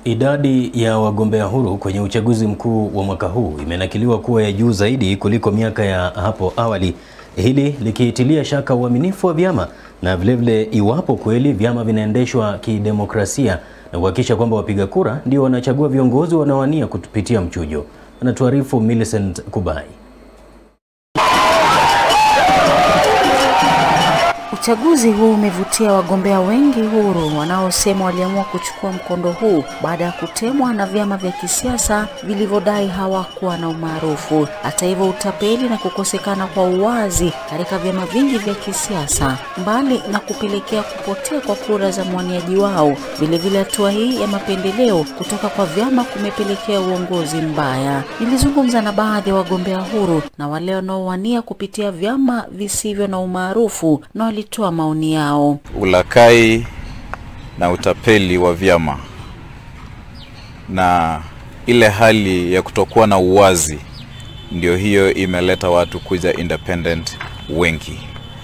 Idadi ya wagombea huru kwenye uchaguzi mkuu wa mwaka huu imenakiliwa kuwa ya juu zaidi kuliko miaka ya hapo awali, hili likiitilia shaka uaminifu wa vyama na vilevile iwapo kweli vyama vinaendeshwa kidemokrasia na kuhakikisha kwamba wapiga kura ndio wanachagua viongozi wanaowania kupitia mchujo. Anatuarifu Millicent Kubai. Uchaguzi huu umevutia wagombea wengi huru wanaosema waliamua kuchukua mkondo huu baada ya kutemwa na vyama vya kisiasa vilivyodai hawakuwa na umaarufu. Hata hivyo, utapeli na kukosekana kwa uwazi katika vyama vingi vya kisiasa, mbali na kupelekea kupotea kwa kura za mwaniaji wao, vilevile hatua hii ya mapendeleo kutoka kwa vyama kumepelekea uongozi mbaya. Nilizungumza na baadhi ya wagombea huru na wale wanaowania kupitia vyama visivyo na umaarufu na walitoa maoni yao. Ulakai na utapeli wa vyama na ile hali ya kutokuwa na uwazi, ndio hiyo imeleta watu kuja independent wengi.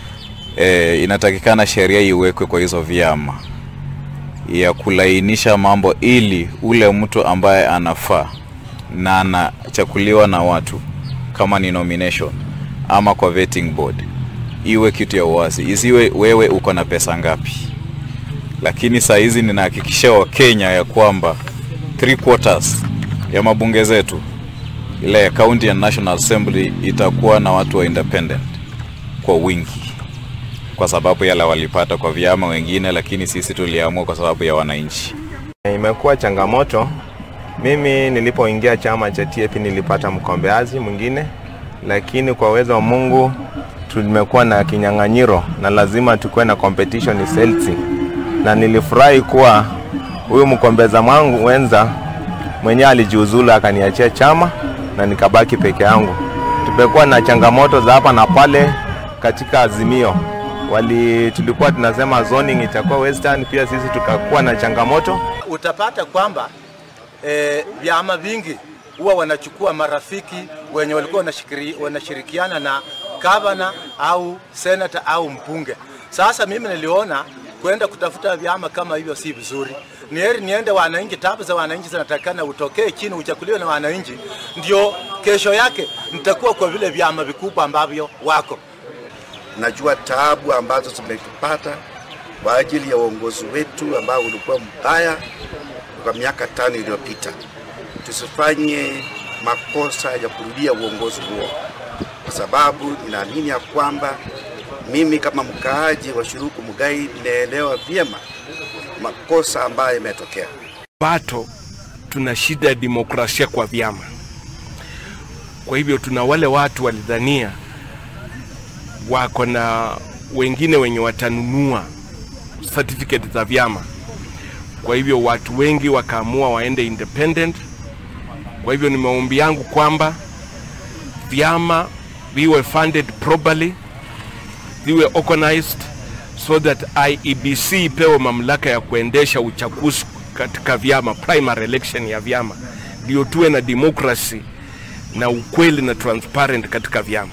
E, inatakikana sheria iwekwe kwa hizo vyama ya kulainisha mambo ili ule mtu ambaye anafaa na anachakuliwa na watu kama ni nomination ama kwa vetting board iwe kitu ya uwazi, isiwe wewe uko na pesa ngapi. Lakini saa hizi ninahakikishia Wakenya ya kwamba three quarters ya mabunge zetu ile ya county and national assembly itakuwa na watu wa independent kwa wingi, kwa sababu yale walipata kwa vyama wengine, lakini sisi tuliamua kwa sababu ya wananchi. Imekuwa changamoto. Mimi nilipoingia chama cha TAP nilipata mgombeaji mwingine, lakini kwa uwezo wa Mungu tumekuwa na kinyang'anyiro na lazima tukuwe na competition is healthy, na nilifurahi kuwa huyu mkombeza mwangu wenza mwenyewe alijiuzulu akaniachia chama na nikabaki peke yangu. Tumekuwa na changamoto za hapa na pale katika Azimio wali tulikuwa tunasema zoning itakuwa western, pia sisi tukakuwa na changamoto. Utapata kwamba e, vyama vingi huwa wanachukua marafiki wenye walikuwa wanashirikiana na gavana au senata au mbunge. Sasa mimi niliona kwenda kutafuta vyama kama hivyo si vizuri. Ni heri niende wananchi, tabu za wananchi zinatakana utokee chini, uchakuliwe na wananchi, ndio kesho yake nitakuwa kwa vile vyama vikubwa ambavyo wako. Najua taabu ambazo zimetupata kwa ajili ya uongozi wetu ambao ulikuwa mbaya kwa miaka tano iliyopita. Tusifanye makosa ya kurudia uongozi huo kwa sababu ninaamini ya kwamba mimi kama mkaaji wa Shuruku Mugai ninaelewa vyema makosa ambayo yametokea. Pato tuna shida ya demokrasia kwa vyama. Kwa hivyo tuna wale watu walidhania wako na wengine wenye watanunua certificate za vyama. Kwa hivyo watu wengi wakaamua waende independent. Kwa hivyo ni maombi yangu kwamba vyama viwe funded properly, viwe organized so that IEBC ipewe mamlaka ya kuendesha uchaguzi katika vyama, primary election ya vyama, ndio tuwe na democracy na ukweli na transparent katika vyama.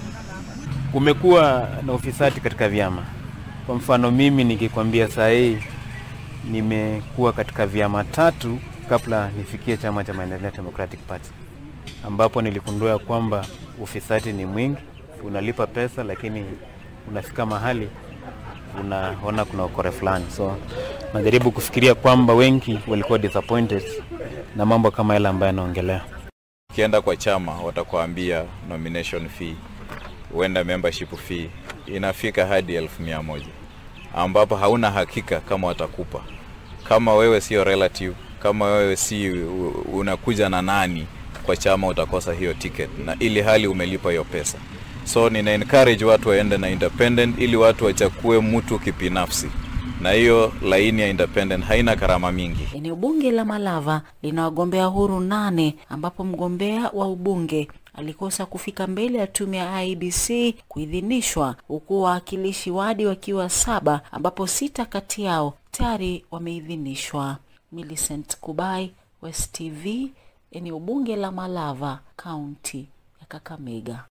Kumekuwa na ufisadi katika vyama. Kwa mfano mimi nikikwambia saa hii nimekuwa katika vyama tatu kabla nifikie chama cha Maendeleo Democratic Party ambapo niligundua kwamba ufisadi ni mwingi, unalipa pesa lakini unafika mahali unaona kuna ukore fulani. So najaribu kufikiria kwamba wengi walikuwa disappointed na mambo kama yale ambayo yanaongelea. Ukienda kwa chama watakuambia nomination fee, huenda membership fee inafika hadi elfu mia moja ambapo hauna hakika kama watakupa, kama wewe sio relative, kama wewe si unakuja na nani kwa chama utakosa hiyo ticket na ili hali umelipa hiyo pesa. So nina encourage watu waende na independent ili watu wachakue mtu kibinafsi, na hiyo laini ya independent haina gharama mingi. Eneo bunge la Malava lina wagombea huru nane ambapo mgombea wa ubunge alikosa kufika mbele ya tume ya IEBC kuidhinishwa, huku wawakilishi wadi wakiwa saba ambapo sita kati yao tayari wameidhinishwa. Millicent Kubai, West TV, eneo bunge la Malava, kaunti ya Kakamega.